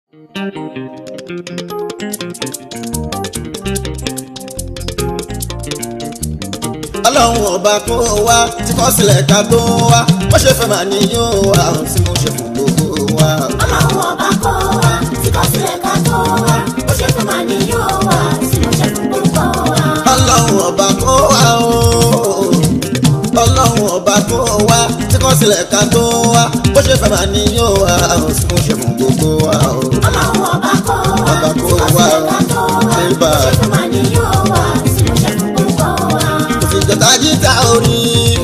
ọlọ́run ọba kó wá tí kò sílẹ̀ ká tó wá bó ṣe fẹ́ máa ní yóò wá ohun tí mo ṣe fún gbogbo wa. ọlọ́run ọba kó wa tí kò sílẹ̀ ká tó wá bó ṣe fẹ́ máa ní yóò wá tí mo ṣe fún gbogbo wa. ọlọ́run ọba kó wá o ọlọ́run ọba kó wá tí kò sílẹ̀ ká tó wá bó ṣe fẹ́ máa ní yóò wá ohun tí mo ṣe fún gbogbo wa o. ọlọ́run ọba kó wa Ọba tí kó kò wá sílẹ̀ ká tó wá Bébà. bó ṣe fẹ́ máa ní yóò wá tí mo ṣe fún gbogbo wa. kò sì jọta jíta orí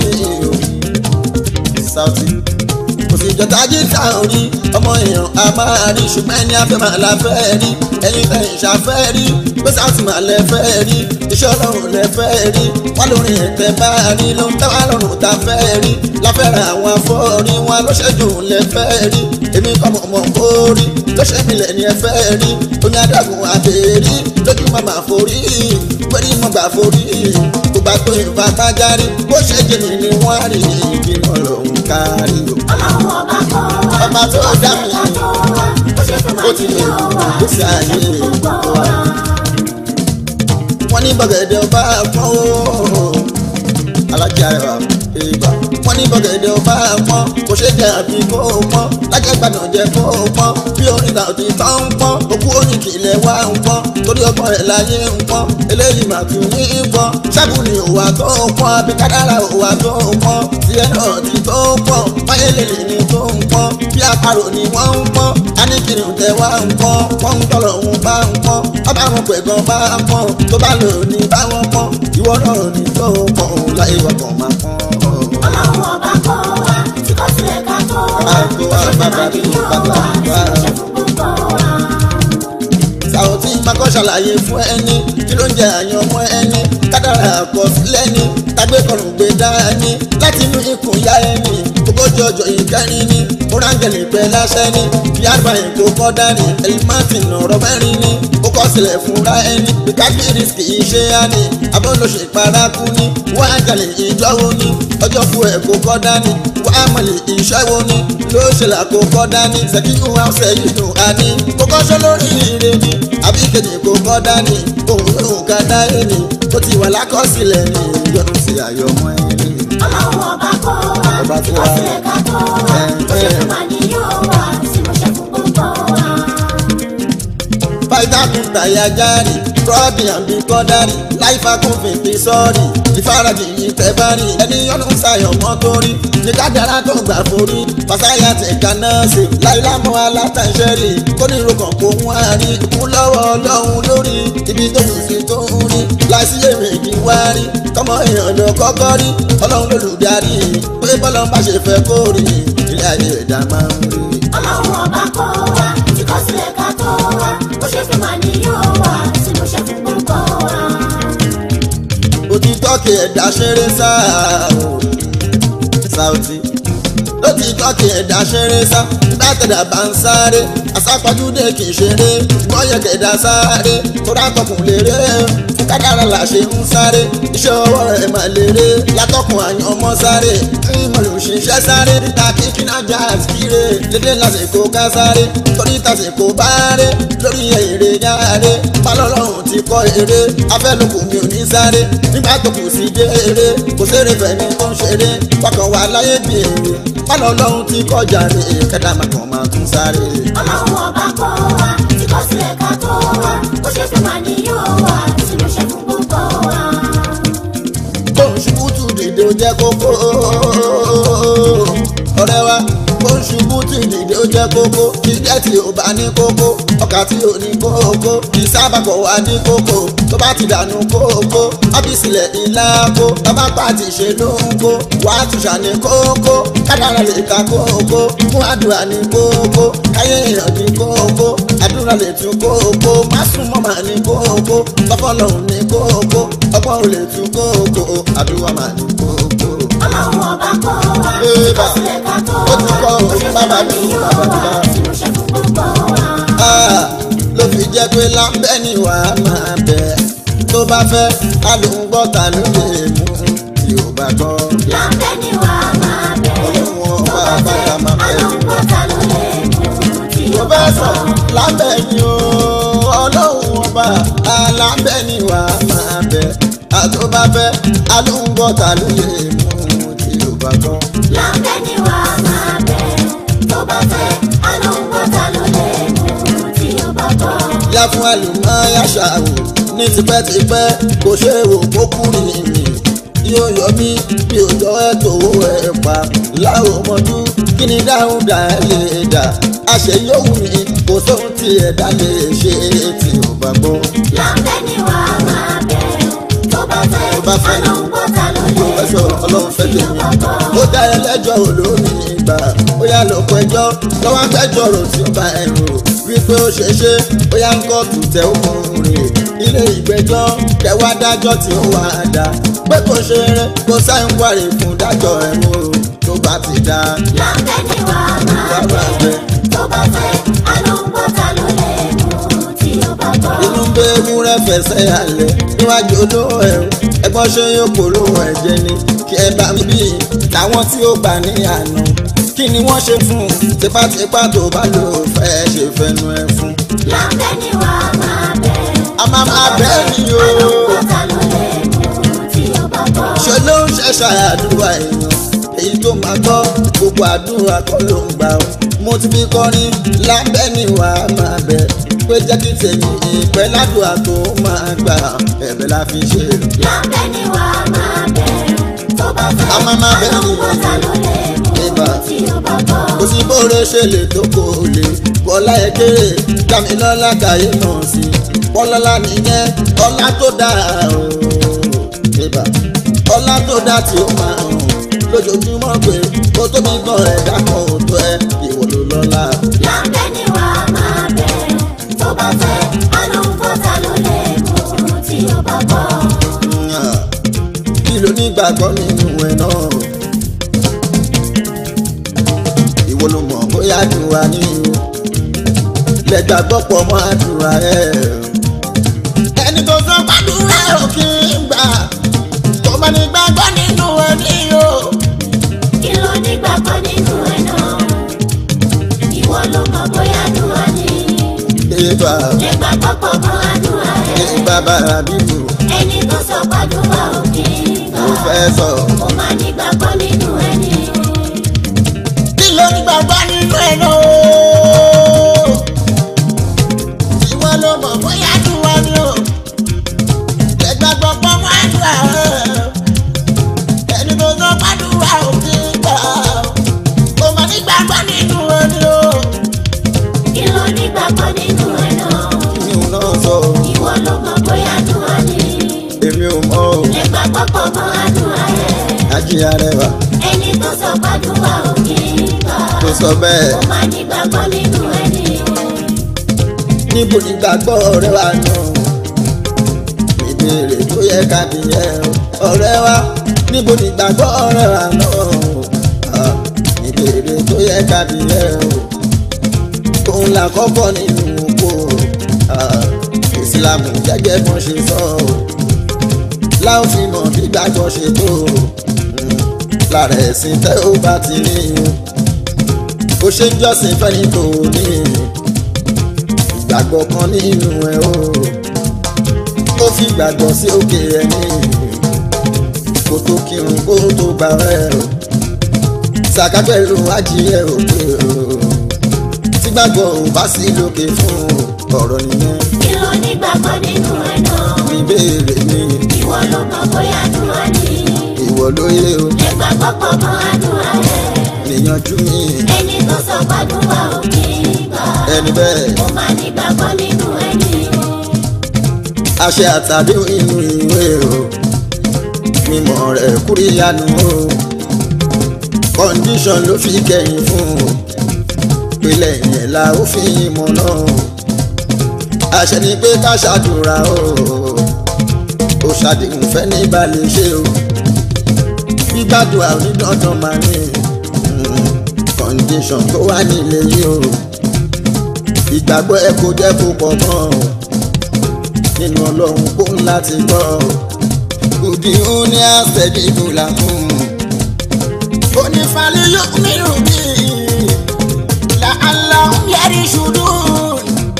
Saoty kò sì jọta jíta orí ọmọ èèyàn a máa rí ṣùgbọ́n ẹni afẹ́ máa la fẹ́ rí ẹ̀yin fẹ́ ìṣàfẹ́ rí pé Saoty máa lẹ fẹ́ rí iṣẹ́ ọlọ́run lẹ fẹ́ rí wọ́n lórí ẹ̀tẹ̀ bá rí ló ń tẹ́wọ́ lọ́rùn tá fẹ́ rí láfẹ́ràn àwọn afọ́rí wọn ló ṣẹ́jú lẹ fẹ́ rí èmi kọ́ mọ̀ mọ̀ kó rí ló ṣe mí lẹ̀ ní ẹ fẹ́ rí oní adágún àbẹ̀rí lójú màmá forí pẹ̀lú mọ̀ gbà forí tó bá tó ìfà tájárí bó ṣe jìnnì ni wọ́n rí ìbínú ọlọ́run kárí o. ọlọ́run ọba kó wa ọba tó dá mi ká tó wá bó ṣe fẹ́ ó máa ti ní lè yóò wá tí gbèsè mo ṣe ayé fún gbogbo wa. wọ́n ní bọ̀gẹ̀dẹ̀ ọba pọ́n o alájà ẹ̀wà ìgbà wọ́n ní bọ̀gẹ̀dẹ̀ ọba pọ́n kò ṣe jẹ́ àbí kó pọ́n lájẹ̀gbàdàn jẹ́ kó pọ́n bí orin náà ti tán ń pọ́n òkú orin kìlẹ̀ wá ń pọ́n torí ọgbọ́n ẹ̀ láyé ń pọ́n eléyìí mà tún ní í pọ́n ṣẹ́gun ni òwà tó ń pọ́n àbí kádàrà òwà tó ń pọ́n tiẹ̀ náà ti tó ń pọ́n máyélélè ni tó ń pọ́n bí àparò ni wọ́n ń pọ́n aníkiri tẹ wá ń pọ́n pọ́n tọ́lọ̀ ń bá ń pọ́n ọba àwọn pẹ̀gàn bá ń pọ́n tó bá lò ní báwọn pọ́n ìwọ náà ní tó ń pọ́n òun láyé wà kàn máa pọ́n. ọlọ́run ọba kó wa tí kò sílẹ̀ ká tó wá Àgọ́ bó ṣe fẹ́ máa ní yóò wá tí mo ṣe fún gbogbo wa. Saoty makọ́ ṣàlàyé fún ẹni kí ló ń jẹ àyàn ọmọ ẹni kádàrà àkọsílẹ̀ ni tàgbé kọrùn gbé dání láti inú ikùn ya ẹni ogójì ọjọ́ ìkẹrin ni orángẹ̀lì pẹ́ láṣẹ ni bí àgbáyé tó kọ́ dání elmartin ọ̀rọ̀ mẹ́rin ni ó kọ́ sílẹ̀ fúnra ẹni bíkágbé risk ìṣe á ní abọ́lọ́ṣe ìparakú ni wọ́n á jalè ìjọ́wọ́ ni ọjọ́ fún ẹ̀ kó kọ́ dání wọ́n á mọ̀lẹ̀ ìṣẹ́wọ́ ni ló ṣe là kó kọ́ dání ṣèkíkù ọ̀sẹ̀ yìí dùn á ní kó kọ́ ṣọ́ lórí ire ni àbí kejì kó kọ́ dání òun yóò ká dá ẹni tó ti wà lákọsílẹ̀ ni ìyọnu sí àyọmọ ẹni. ọlọ́run ọba kó wa Ọba tí tó kò wá. sílẹ̀ ká tó wá bó ṣe fẹ́ máa ní yóò wá tí mo ṣe fún gbogbo wa. fáìtà kún tàyà járì rọ́ọ̀dì àbí kọ́dárì láìfà kún fèpè sọ́ọ̀rì ìfarajì yìí tẹ́ bá rí ẹni yọnu ṣàyọ̀ mọ́ tó rí ní kádàrá tó gbà forí fàṣàyà tẹ̀ka náà ṣe láìlámọ́ alátàṣẹ́rì kónírò kan kó wọ́n á rí kún lọ́wọ́ ọlọ́run lórí ibi tó kù sí tó ń rí láìsí èméjì wá rí kọ́mọ èèyàn lọ kọ́kọ́ rí ọlọ́run lólùdarí pé bọ́lá bá ṣe fẹ́ kó rí ilé ayé ẹ̀dá máa ń rí. ọlọ́run ọba kó wa tí kò sílẹ̀ ká tó wá bó ṣe fẹ́ máa ní yóò wá tí mo ṣe fún gbogbo wa. òtítọ́ kì ẹ̀dá ṣeré sáà o Saoty lótìtọ́ kì ẹ̀dá ṣeré sá nígbà tẹ̀dá bá ń sáré àsápajúdé kì í ṣeré gbọ́yẹ̀ kẹ̀dá sáré tó dákọ̀kùn léré fún kádàrá là ṣe ń sáré iṣẹ́ ọwọ́ rẹ̀ mà léré látọkùn àyàn ọmọ sáré ìmọ̀lù ṣiṣẹ́ sáré níta kíkí náà já àtìkíré lédè lásìkò ká sáré torí tàsìkò bá ré lórí èrè yáre pálọ́lọ́run ti kọ́ eré afẹ́lùkù mi ò ní sáré nígbà tó kù sí dé eré kò séré fẹ̀mí tó ń ṣeré wákàn wà láyé bí èrè pálọ́lọ́run ti kọjá rè kẹ́dá màkàn máa tún sáré. ọlọ́run ọba kó wa tí kò sílẹ̀ ká tó wá bó ṣe fẹ́ máa ní yóò wá tí mo ṣe fún gbogbo wa. kó ń ṣubú tù dìde ó jẹ́ kókó ọ̀rẹ́ wa kó ń ṣubú tù dìde ó jẹ́ kókó jíjẹ́ tí ò bá ní kókó ọkà tí ò ní kókó ìsábàkọ̀ wà ní kókó tó bá ti dànù kókó ọ́fíìsìlẹ̀ ìlà kó bàbá pàtì ṣe ló ń kó wàá tùṣà ní kókó kádàrà lè ka kókó fún àdúrà ní kókó káyé èèyàn ní kókó àdúrà lè tún kókó má sún mọ́ màá ní kókó tọ́fọ́lọ́hún ní kókó ọgbọ́n ò lè tún kókó àdúrà máa ní kókó. ọlọ́run ọba kó wa tí kò sílẹ̀ ká tó Ó ti kọ́ wá bó ṣe fẹ́ bàbá máa ní mi, yóò bàbá mi wá bá. tí mo ṣe fún gbogbo wa. Ah, ló fi jẹ́ pé lábẹ́ ni wàá máa bẹ̀ tó bá fẹ́ alùpùpọ̀tà ló lè mú tí ò bá gbọ́. láńbẹ́ ni wà á máa bẹ̀ Olúwọn tó bá bá bàtà fẹ́ máa bẹ̀. alóńgbọ́ta ló lè mú tí tó ó bá bá sọ sọ. lábẹ́ ni o ọlọ́run ọba alábẹ́ ni wà á máa bẹ̀ àtọ́bàbẹ́ alóńgbọ́ta ló lè mú tí ó bá gbọ́. lábẹ́ ni wà á máa bẹ̀ tó bá fẹ́ alóńgbọ́ta ló lè mú tí ó bá bọ̀. yá fún àlùmọ́ yàṣà wò ní tipẹ́tipẹ́ kò ṣe é wò kó kú nìyí yóò yọ mí bí òjò ẹ̀ tó owó ẹ̀ pa láwọn ọmọdún kí ni dáhùn dá ẹ lè dà àṣẹ yóò wù mí kò sóhun tí ẹ̀dá lè ṣe tí ò bá gbọ́. lábẹ́ ni wà á máa bẹ̀ tó bá fẹ́ Tó bá fẹ́. alóńgbọ́ta ló lè yóò fẹ́ sọ ọlọ́run fẹ́ tí ó tèmi. bá bọ̀. ó dá ẹlẹ́jọ́ olómi ìgbà ó yá lọ pẹjọ́ lọ́wọ́ akẹ́jọ́ rò tí ó bá ẹ̀ rò wípé ó ṣe ṣe ó yá ń kọ́ tùtẹ̀ òkùnrin ilé ìgbẹ́jọ́ kẹwàá dájọ́ tí ó wà á dá pé kò ṣe rẹ kó sáyẹn wárì fún dájọ́ ẹ̀ mú o tó bá ti dá. lábẹ́ ni wà á máa bẹ̀ tó bá fẹ́ alóńgbọ́ta ló lè mú tí ó bá bọ̀. inú ń bẹ ewúrẹ́ fẹsẹ̀ alẹ̀ níwájú olówó ẹ̀rù ẹgbọ́n ṣe yóò polówó ẹ̀jẹ̀ ni kí ẹ bá mi bí táwọn tí ó gbà ní àná kí ni wọ́n ṣe fún un tipátipá tó bá lò ó fẹ́ ṣe fẹnu ẹ fún. lábẹ́ ni wà á máa bẹ̀ a máa máa bẹ́ẹ̀ ni o alóńgbọ́ta ló lè mú tí ó bá bọ̀. ṣe ló ń ṣẹ̀ṣà àdúrà èèyàn èyí tó máa gbọ́ gbogbo àdúrà kọ́ ló ń gbà ó mo ti fi kọrin lábẹ́ ni wà á máa bẹ̀ pé jẹ́ kí tèmi ìpẹ́ ládùúgbà tó máa gbà ẹ̀bẹ̀ la fi ṣe é. lábẹ́ ni wà á máa bẹ̀ tó bá fẹ́ A máa máa bẹ̀ ni. alóńgbọ́ta ló lè mú Ìbà. tí ó bá bọ̀. kò sí bóore ṣe lè tó kò lè bọ́lá ẹ kéré dámilọ́lá kàyé náà sí bọ́lọ́lá nìyẹn ọlá tó dáa o ìbà ọlá tó dáa tí ó máa hàn lójoojúmọ́ pé kó tóbi gbọ́n ẹ̀dá kan ò tó ẹ ìwọ ló lọ́lá. lábẹ́ ni wà á máa bẹ̀ tó bá fẹ́ alóńgbọ́ta ló lè mú tí ó bá bọ̀. kí ló ní gbàgbọ́ nínú ẹ̀ náà ìwọ ló mọ̀ bóyá àdúrà ní o lẹ́gbàgbọ́ pọ̀ mọ́ àdúrà ẹ̀. ẹni tó sọ gbàdúrà ò kí ń gbà tó bá ní gbàgbọ́ nínú ẹ̀ ní o. kí ló ní gbàgbọ́ nínú ẹ̀ náà ìwọ ló mọ̀ bóyá àdúrà ni ìbà lè gbàgbọ́ pọ̀ mọ́ àdúrà rẹ̀ ìbà bàrà bíbù ẹni tó sọ gbàdúrà òkè gbà ló fẹ́ sọ. ó máa ní gbàgbọ́ nínú ẹ̀ ni kí ló ní gbàgbọ́ nínú ẹ̀ náà o. ìwọ ló mọ̀ bóyá àdúrà ni o. lẹ́gbàgbọ́ pọ̀ mọ́ àdúrà ẹ̀. ẹni tó sọ gbàdúrà ò kí ń gbà ó máa ní gbàgbọ́ nínú ẹ̀ ni o. kí ló ní gbàgbọ́ nínú ẹ̀ náà mi ò náà sọ ìwọ ló mọ̀ bóyá àdúrà ni èmi ò mọ̀ o. lè gbàgbọ́ pọ̀ mọ́ àdúrà rẹ̀ ajíyá rẹwà ẹni tó sọ gbàdúrà òkè gbà tó sọ bẹ́ẹ̀ ó máa ní gbàgbọ́ nínú ẹ̀ ni níbo ni gbàgbọ́ ọ̀rẹ́ wa náà ìbéèrè tó yẹ ká bí yẹ ọ̀rẹ́ wa níbo ni gbàgbọ́ ọ̀rẹ́ wa náà Ah, ìbéèrè tó yẹ ká bí yẹ òun là kọ́kọ́ nínú oko Ah, ìsìlámù gẹ́gẹ́ bọ́n ṣe sọ láwọn fi mọ̀ bí gbàgbọ́ ṣe tó Mm, lára ẹ̀sìn tẹ́ ó bá ti rí o ṣe ń jọ́sìn fẹ́ni tó ní ìgbàgbọ́ kan nínú ẹ̀ o ó fi gbàgbọ́ sí òkè ẹni kó tó kírun kó tó gbà ẹ̀ o sàkà pẹ̀lú ajíyẹ òkè o tí gbàgbọ́ ò bá sí lókè fún ọ̀rọ̀ nìyẹn kí ló ní gbàgbọ́ nínú ẹ̀ náà ìbéèrè mi ìwọ ló mọ̀ bóyá àdúrà ni ìwọ lóye o lè gbàgbọ́ pọ̀ mọ́ àdúrà rẹ̀ níyanjú mi ẹni tó sọ gbàdúrà òkè gbà ẹni bẹ́ẹ̀ ó máa ní gbàgbọ́ nínú ẹ̀ ni àṣẹ àtàdé inú ìwé o mímọ̀ rẹ̀ kúrìyànú o kọ́ndíṣọ̀n ló fi kẹ́yìn fún o pínlẹ̀ yẹn la ó fi mọ̀ náà àṣẹ ni pé ká ṣàdúrà o ó ṣàdéhùn fẹ́ ní balẹ̀ ṣe o gbígbàdúrà onídàndàn máa ní kọ́ndíṣọ̀n tó wà nílé yìí o ìgbàgbọ́ ẹ kò jẹ́ kó pọ̀ mọ́ o nínú ọlọ́run kó ń láti gbọ́ òdì ó ní àṣẹjì ìbúlà fún un. onífàlẹ́ yóò mìíràn bí làálà ń yẹrí ṣùdú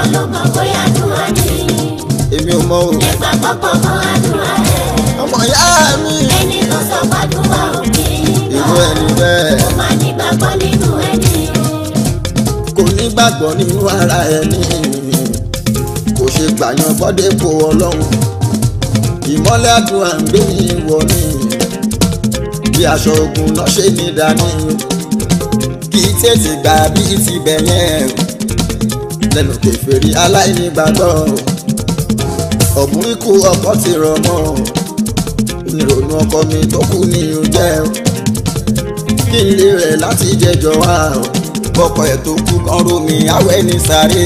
ló mọ̀ bóyá àdúrà ni. èmi ò mọ o Ẹgbà pọ̀pọ̀ kan àdúrà ẹ̀. ọmọ ìyá mi Ẹni tó sọ pàdúrà òkè ìlú ẹni bẹ́ẹ̀ Ó máa nígbàgbọ́ nínú ẹni. kò ní gbàgbọ́ nínú ara ẹni kò ṣe gbàyàn bọ́dẹ̀pọ̀ ọlọ́run ìmọ́lẹ̀ àdúrà ń gbé ní wọ ní bí aṣọ ogun náà ṣe ní dání kì í tètè gbà bí ti bẹ̀ yẹn lẹ́nu kẹfẹ́rí aláìnígbàgbọ́ ọ̀gbun ikú ọkọ ti rọ̀ mọ́ onírònú ọkọ mi tó kú ní oúnjẹ kí n lè rẹ̀ láti jẹjọ wá bọ́kọ̀ ẹ̀ tó kú kan rómi awẹ́ ní sáré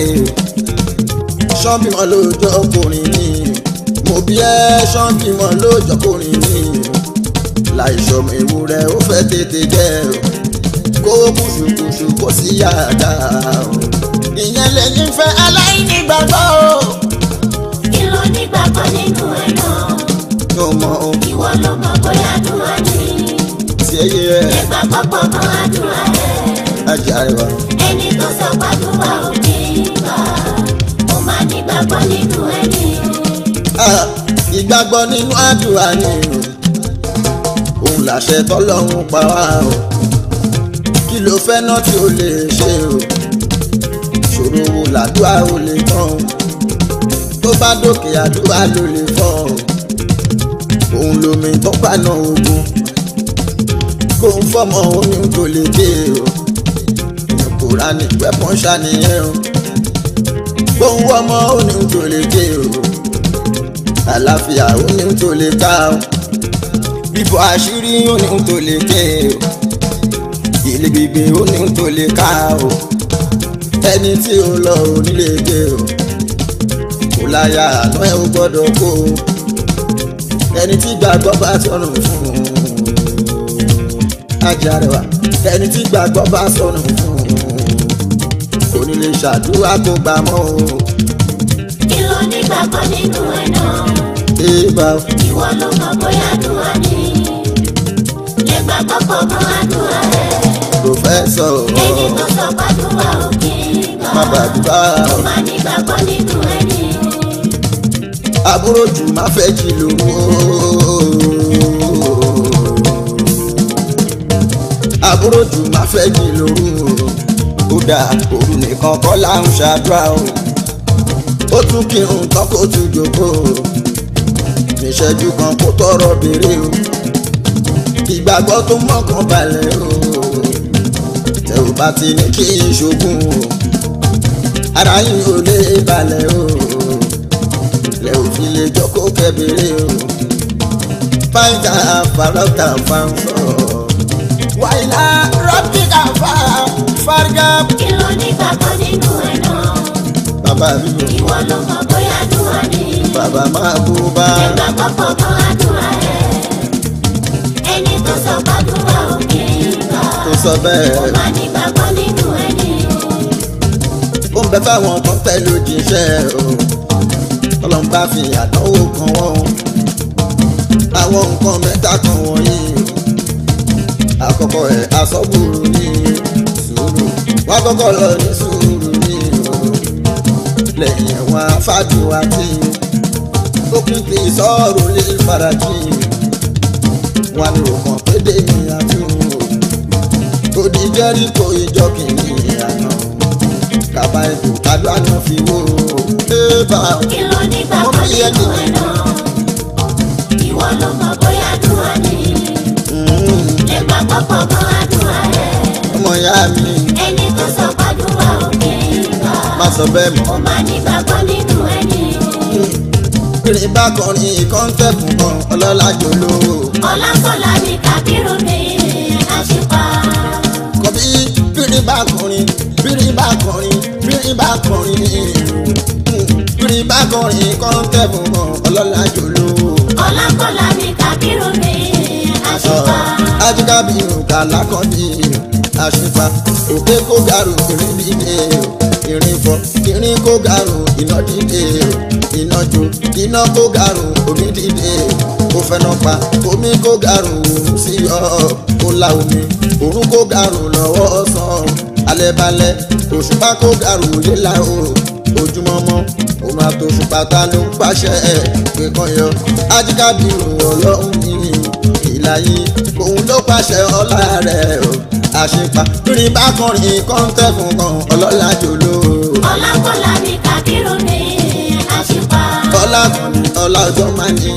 ṣọ́ọ̀bì wọn lóòjọ́ ọkùnrin ni mo bí ẹ́ ṣọ́ọ̀bì wọn lóòjọ́ ọkùnrin ni láìsọmọ ewúrẹ́ ó fẹ́ tètè jẹ́ kó kùsùkùsù kó sí yàrá ìyẹn lẹ́yìn fẹ́ aláìnígbàgbọ́ Kí ló nígbàgbọ́ nínú ẹ̀ náà? yóò mọ ohun Ìwọ ló mọ̀ bóyá àdúrà ni. tí ẹ yẹ Ẹgbà pọ̀pọ̀ kan àdúrà ẹ̀. ajá rẹ wá. Ẹni tó sọ pàdúrà òkè gbà. Ó máa nígbàgbọ́ nínú ẹni. Ah, ìgbàgbọ́ nínú àdúrà ni òun làṣẹ tọ́lọ́run pa wá o kí ló fẹ́ náà tí o lè ṣe o ṣòro wo làdúrà o lè tán o tó bá dókè àdúrà ló lè fọ́ o òun lomi tó paná ogun kó ń fọmọ oyún tó lè dé o kùránì wẹ́pọ̀n ṣàníyàn o kó ń wọ́mọ oyún tó lè dé o àlàáfíà ó ní tó lè ká o bíbọ àṣírí ó ní tó lè ké o ilé gbígbé ó ní tó lè ká o ẹni tí ó lọ ò nílé gbé o kò láyà àná ẹ ó gbọ́dọ̀ kó o ẹni tí gbàgbọ́ bá sọnù fún un ajárewa ẹni tí gbàgbọ́ bá sọnù fún un kò ní lè ṣàdúrà kó gbà mọ́ o Kí ló nígbàgbọ́ nínú ẹ̀ náà? èèbà Ìwọ ló mọ̀ bóyá àdúrà ni. Ẹgbà pọ̀pọ̀ kan àdúrà ẹ̀. pòfẹ́sọ̀ Ẹni tó sọ pàdúrà òkè gbà. má bàdúrà Ó máa nígbàgbọ́ nínú ẹni. àbúrò jù má fẹ́ jí lówó. àbúrò jù má fẹ́ jí lówó. ó dà òru nìkan kọ́ là ń ṣàdúrà o. ó tún kírun tán kó tún jókòó. níṣẹ́jú kan kó tọrọ béèrè o. ìgbàgbọ́ tó mọ́kàn balẹ̀ o. tẹ ò bá ti ní kí n ṣogún o. ara yín ò lè balẹ̀ o lẹ ò fi lè jókòó kẹbìrì o. fáìtà fàlọ́tà fáńsọ̀. wàhálà rọ́bìkà fà fárígà. Kí ló nígbàgbọ́ nínú ẹ̀ náà? bàbá mi ò Ìwọ ló mọ̀ bóyá àdúrà ni. bàbá máa bú bá. Ẹgbà pọ̀pọ̀ kan àdúrà ẹ̀. Ẹni tó sọ pàdúrà òkè gbà. tó sọ Ó bẹ́ẹ̀. máa nígbàgbọ́ nínú ẹni. ó ń bẹ fáwọn kan tẹ́ lójíṣẹ́ o. ọlọ́run bá fi àdánwò kan wọ́n. àwọn nǹkan mẹ́ta kan wọ̀nyí. àkọ́kọ́ ẹ̀ asọ́gbòrò ní sùúrù. wọ́n á kọ́kọ́ lọ ní sùúrù ní o. lẹ́yìn ẹ̀wọ̀n afájúwa tí ó kún kí sọ́ọ̀rù lè farajì. wọn ní òkàn pédé ní àtúnwò. òdì jẹ́ríkò ìjọ kìíní àná kaba ètò kájú àná fi wó ébà Kí ló nígbàgbọ́ Mo fi ẹ́ nínú ẹ̀ náà? Ìwọ ló mọ̀ bóyá àdúrà ni. Ẹgbà pọ̀pọ̀ kan àdúrà ẹ̀. ọmọ ìyá mi Ẹni tó sọ pàdúrà òkè gbà. má sọ bẹ́ẹ̀ mọ́. Ó máa nígbàgbọ́ nínú ẹni. kiri bá kọrin kọ́ńtẹ́ẹ̀fù kan ọlọ́lá jòló Ọlákọ̀lá ni Kábírù ní àṣìpá. kọ̀bí kiri bá kọrin kiri bá kọrin kiri bá kọrin kiri bá kọrin kọ́ńtẹ́ẹ̀fù kan ọlọ́lá jòló. Ọlákọ̀lá ni Kábírù ní àṣìpá. ajíkábí òkà lákọ̀ọ́bí àṣìfà òkè kó gàrú ìrìn dìde ìrìn fọ ìrìn kó gàrú iná dìde iná jó iná kó gàrú omi dìde kó fẹ́nà pa omi kó gàrú òun sí ọ kó la omi òun kó gàrú lọ́wọ́ sàn alẹ́ balẹ̀ òṣùpá kó gàrú yẹlá o ojúmọmọ òun àtòṣùpátá ló ń pàṣẹ ẹ pé kan yọ ajíkàbírù ọlọ́run ní ìlàyé òun ló pàṣẹ ọlá rẹ̀ o àṣepa lórí bákùnrin kọ́ńtẹ́ fún kan ọlọ́lá jòló ọlákọ̀lá ní kábírù ní àṣìpá. ọlá ọlá ọjọ́ máa ní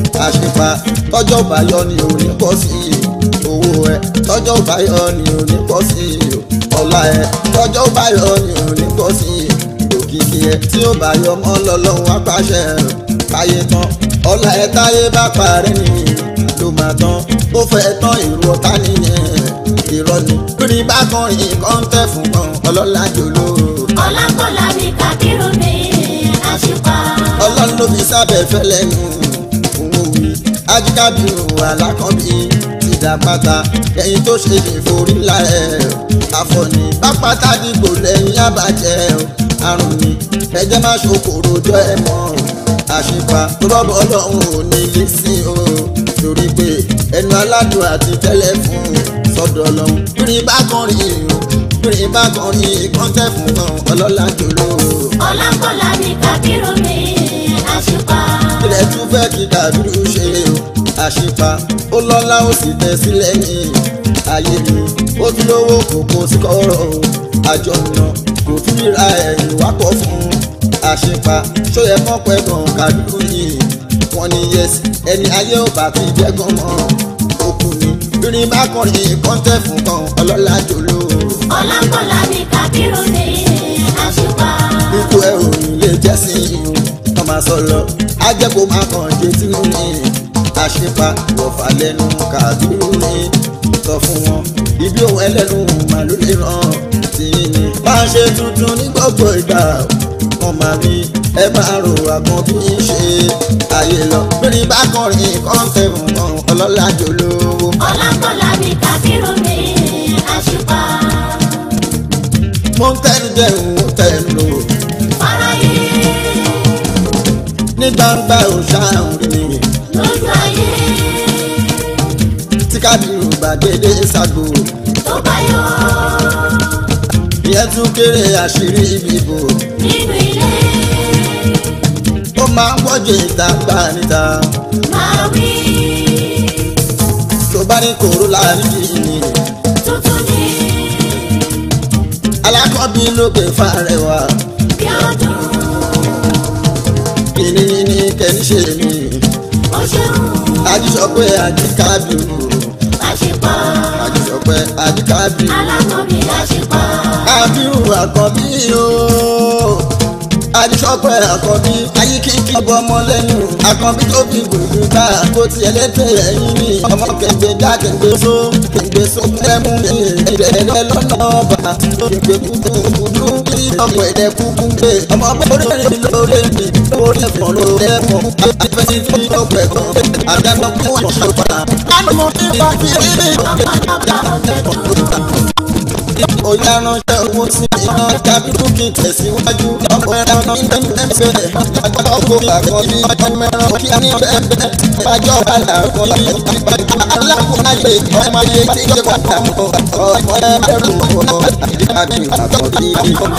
àṣepa tọ́jọ́ báyọ̀ ni ò ní pọ̀ sí i owó ẹ tọ́jọ́ báyọ̀ ni ò ní pọ̀ sí i ọlá ẹ tọ́jọ́ báyọ̀ ni ò ní pọ̀ sí i òkìkí ẹ tí ó báyọ̀ mọ́ lọ́lọ́run apáṣẹ káyé tán ọlá ẹ táyé bá parẹ́ ni ló máa tán ó fẹ́ tán èrò ọ̀tá nìyẹn irọ́ ni lórí bákùnrin kọ́ńtẹ́ fún kan ọlọ́lá jòló ọlákọ̀lá ní kábírù ní àṣìpá. ọlọ́run ló fi sábẹ́ fẹ́lẹ́ nù òun wí ajíkábíru alákọ̀bí ti dá pátá ẹ̀yìn tó ṣe lè forí ńlá ẹ̀ àfọ̀nì pápátá dìgbò lẹ́yìn àbàjẹ́ àrùn ni ẹ̀jẹ̀ má ṣokòrò jọ ẹ̀ mọ́ àṣìpa rọ́bọ̀ ọlọ́run ò ní lè sí o torí pé ẹnu aládùn àti tẹ́lẹ̀ fún sọ́dọ̀ ọlọ́run bírin bá kọrin o bírin bá kọrin kọ́ńtẹ́ fún kan ọlọ́lá jòló ọlákọ̀lá ní kábírù ní àṣìpá. ilẹ̀ tún fẹ́ kí dàbírú ṣe o àṣìpa ó lọ́lá ó sì tẹ̀ sílẹ̀ ní ayé mi ó tún lówó kòkó sí kọ́rọ̀ o àjọ nà kò tún ríra ẹ̀yìn wápọ̀ fún àṣìpa ṣóyẹ kán pẹ́ gan kàdúrú yìí wọ́n ní yẹsì ẹni ayé ò bá ti jẹ́ gan mọ́ òkú ni bírin bá kọrin kọ́ńtẹ́ fún kan ọlọ́lá jòló ọlákọ̀lá ní kábírù ní àṣìpá. ikú ẹ ò ní lè jẹ́ sí i o kàn máa sọ lọ ajẹ́kọ̀ọ́ máa kàn jẹ́ tínú ní àṣepa wọ̀fà lẹ́nu kàdúrú ní sọ fún wọn ibi òun ẹlẹ́nu màá ló lè ràn tí ní. bá a ṣe tuntun ní gbogbo ìgbà wọn máa rí ẹ máa rò àgbọn bí ń ṣe ayé lọ lórí bá kọrin kọ́ńtẹ̀ fún wọn ọlọ́lá jòlówó. ọlákọ̀lá ní kábírù ní àṣìpá. mo ń tẹnu jẹun mo tẹnu lò fáráyé ní gbangba òṣàrùn rí mi. lójú ayé tí kábírù gbàgede ṣàgbó tó bá yọ ìyẹn tún kéré àṣírí ìbìbò nínú ilé ó máa ń wọ́jọ ìta gbà níta máa wí tó bá ní kòró láàrin ni tuntun ní alákọ̀ọ́bí lókè fàrẹwà bí ọdún kìnìún ní kẹ́ni ṣe mí ó ṣeun ajísọpé àjíkábírù àṣìpá ajísọpé àjíkábírù alákọ̀ọ́bí àṣìpá kábírù àkọ́bí o ajísọpé àkọ́bí ayíkíkí ọbọ ọmọ lẹ́nu àkọ́bí tó fi gbùgbù ká kó tiẹ̀ lẹ́tẹ̀ ẹ̀yìn ní ọmọ kẹgbẹ́ já kẹgbẹ́ só kẹgbẹ́ só kẹmú ẹ̀ẹ́dẹ̀ lọ́nà ọba kẹgbẹ́ kúkú kúdú kí ọmọ ẹ̀dẹ̀ kúkú gbé ọmọ bórí lórí mi lórí ẹ̀fọ́ lórí ẹ̀fọ́ àfẹ́sí tí ó pẹ̀ gan àdánù fún ọ̀ṣọ́ padà. àmọ́ kí wọ́n fi rí mi Oya ránṣẹ́ owó sí iná kábírù kí n tẹ̀síwájú. Ọ̀pọ̀ ẹran ní ẹgbẹ́ ọkọ̀ àkọ́ bí ọjọ́ mẹ́rán kí ní bẹ́ẹ̀ bájọ́ àlà ọkọ̀ yìí. Alákùnrin ayé ọmọ ayé tí ó padà mọ́ ọmọ ẹrù ọmọ àbí àkọ́bí.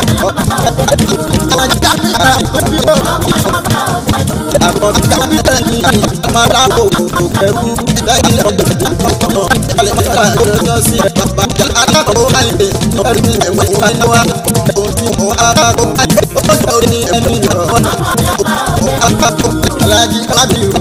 Àkọ́bí kábírù ní ọmọ aláwọ̀ òkú ẹrú lẹ́yìn ọgbẹ̀ ọmọ alẹ́ nígbà tó sí bàbá alákọ̀ọ́ ayé ẹrú ẹ̀wọ̀n wáyé wá ojú mọ́ akáko ó sọ ní ẹni lọ akáko alájí kábírù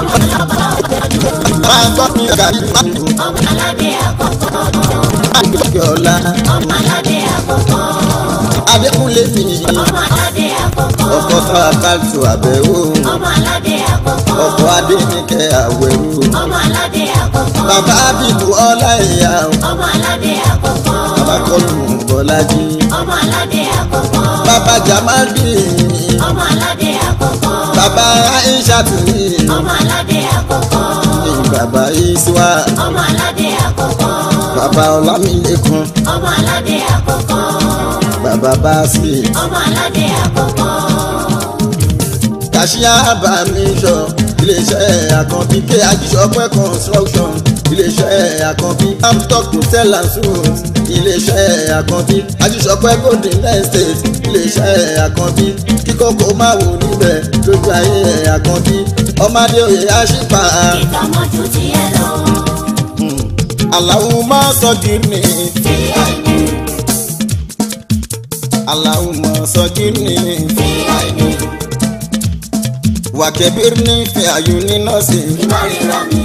máa gbọ́ mi gàdí máàlú ọmọ aládé àkọ́kọ́ àgbẹ̀kẹ̀ ọ̀la ọmọ aládé àkọ́kọ́ adékúnlé mi ọmọ aládé àkọ́kọ́ ọkọ̀ sọ àkàtù àbẹ̀wò ọmọ aládé àkọ́kọ́ ọkọ̀ adéníkẹ́ àwẹ̀wò ọmọ aládé àkọ́kọ́ bàbá bìbù ọlá ìyá ọmọ aládé àkọ́kọ́ bàbá kọlù bọ́lájí ọmọ aládé àkọ́kọ́ bàbá jamadi ọmọ aládé àkọ́kọ́ bàbá aishatu ọmọ aládé àkọ́kọ́ bàbá iswa ọmọ aládé àkọ́kọ́ bàbá ọlámilẹ́kan ọmọ aládé àkọ́kọ́ bàbá báàsì ọmọ aládé àkọ́kọ́ kàṣíà bàmíṣọ iléeṣẹ́ àkànbí ké ajíṣọpẹ́ construction iléeṣẹ́ àkànbí amstock hotel and suites iléeṣẹ́ àkànbí ajíṣọpẹ́ golden estate iléeṣẹ́ àkànbí kíkókó máa wò níbẹ̀ lójú ayé àkànbí ọmọdé òye àṣìpà ìtọ́mọ́jú tiẹ̀ lọ. aláwùmọ́ sọ́gìrì vip aláwùmọ́ sọ́gìrì vip wàkẹ́bìrì ní fẹ́ àyù ní nọ́ọ̀sì. ìmọ̀rìnrà mi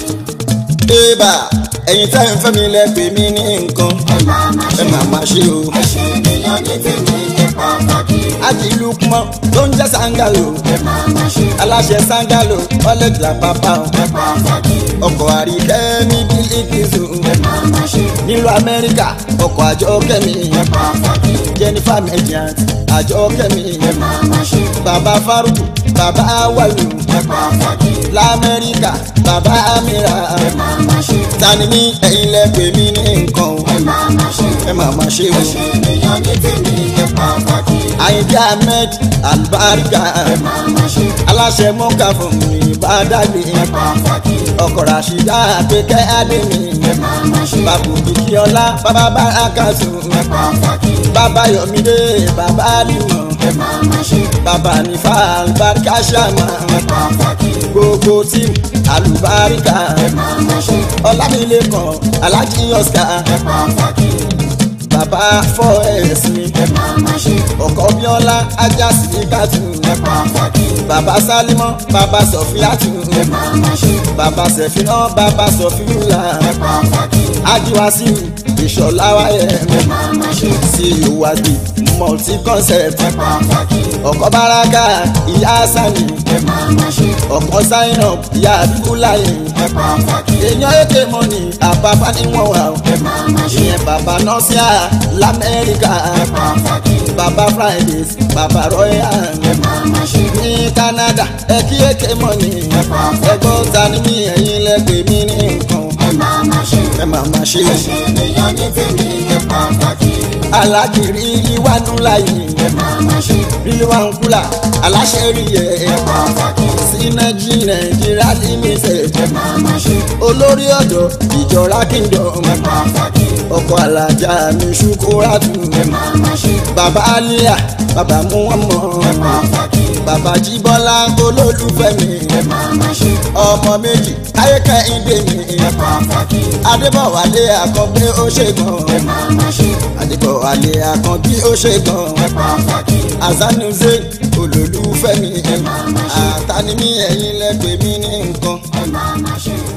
Ébà ẹ̀yin tá ẹ̀ ń fẹ́ mi lẹ́pẹ̀ mí ní nǹkan ẹ máa ma ẹ ṣe máa máa ṣe o. ẹ ṣe ènìyàn ní tèmi ẹ pàtàkì Ájì Lukman tó ń jẹ́ Sangalo ẹ máa ma ṣe aláṣẹ Sangalo ọlẹ́gbẹ̀lá pápá o. ẹ pàtàkì ọkọ̀ àríkẹ́ ní bílíkìsù ẹ máa ma ṣe nílùú Amẹ́ríkà ọkọ̀ àjọkẹ́mi ẹ pàtàkì Jennifer Mediant àjọkẹ́mi ẹ máa ma ṣe bàbá Faruku bàbá Awalu ẹ pàtàkì l'Amẹ́ríkà bàbá Amira ẹ máa ma ṣe tani ní ẹ̀yin lẹ́pẹ̀ mí ní nǹkan o. ẹ máa ma ṣe ẹ máa máa ṣe o. ẹ ṣe ènìyàn ní tèmi ẹ pàtàkì Àyìndé Ahmed Albarika ẹ máa ma ṣe aláṣẹ mọ́kà fún mi ìbádàgbé ẹ pàtàkì ọkọ̀ ràṣídà àpékẹ́ àdémi ẹ máa ma ṣe bàbá òkìkíọ́lá bàbá bárakàtù ẹ pàtàkì bàbá yọmídé bàbá àlùmọ̀ ẹ máa ma ṣe bàbá nífà àlùbáríkà ṣàmà ẹ pàtàkì gbogbo tíìmù àlùbáríkà ẹ máa ma ṣe ọlámilẹ́kan alájí oscar ẹ pàtàkì bàbá fọ́ ẹ̀sìn ẹ máa ma ṣe ọkọ̀ bíọ́lá ajá sílíkàtù ẹ pàtàkì bàbá sálímọ́ bàbá sọ̀fíàtù ẹ máa ma ṣe bàbá sẹ̀fínà bàbá sọ̀fíùlà ẹ pàtàkì ajiwasi ìṣọ̀lá wáyé ẹ máa ma ṣe sí ìwádìí multi concept ẹ pàtàkì ọkọ̀ baraka ìyá sani ẹ máa ma ṣe ọkọ̀ sign up ìyá abibulayi ẹ pàtàkì èèyàn èké mọ́ni àbábá níwọ̀n wà ó ẹ máa ma ṣe ìyẹn bàbá nọ́ọ̀sìà lamẹ́ríkà ẹ pàtàkì bàbá fridays bàbá royal ẹ máa ma ṣe ní canada ẹkí èké mọ́ni ẹgbọ́n ta ni mí ẹ̀yin lẹ́gbẹ̀ẹ́ mi ní nǹkan ẹ máa ma ṣe ẹ máa máa ṣe ẹ ṣe ènìyàn ní tèmi ẹ pàtàkì alágìrí ìwánú láyé ẹ máa ma ṣe ríwáńkúlà aláṣẹ rí ẹ ẹ pàtàkì sínájí nàìjíríà limited ẹ máa ma ṣe olórí ọ̀dọ́ ìjọra kingdom ẹ pàtàkì ọkọ̀ alájà mi ṣukúrátù ẹ máa ma ṣe bàbá aliya bàbá muhammad ẹ pàtàkì bàbá jíbọ́lá olólùfẹ́ mi ẹ máa ma ṣe ọmọ méjì káyékẹ́ ìdè mi ẹ pàtàkì adébọ̀wálé àkàngbé ó ṣe gan ẹ máa ma ṣe adébọ̀wálé àkànbí ó ṣe gan ẹ pàtàkì azanuze olólùfẹ́ mi máa ma ṣe. àtàní mi ẹ̀yin lẹ́gbẹ̀ẹ́ mi ní nǹkan. ẹ máa ma ṣe.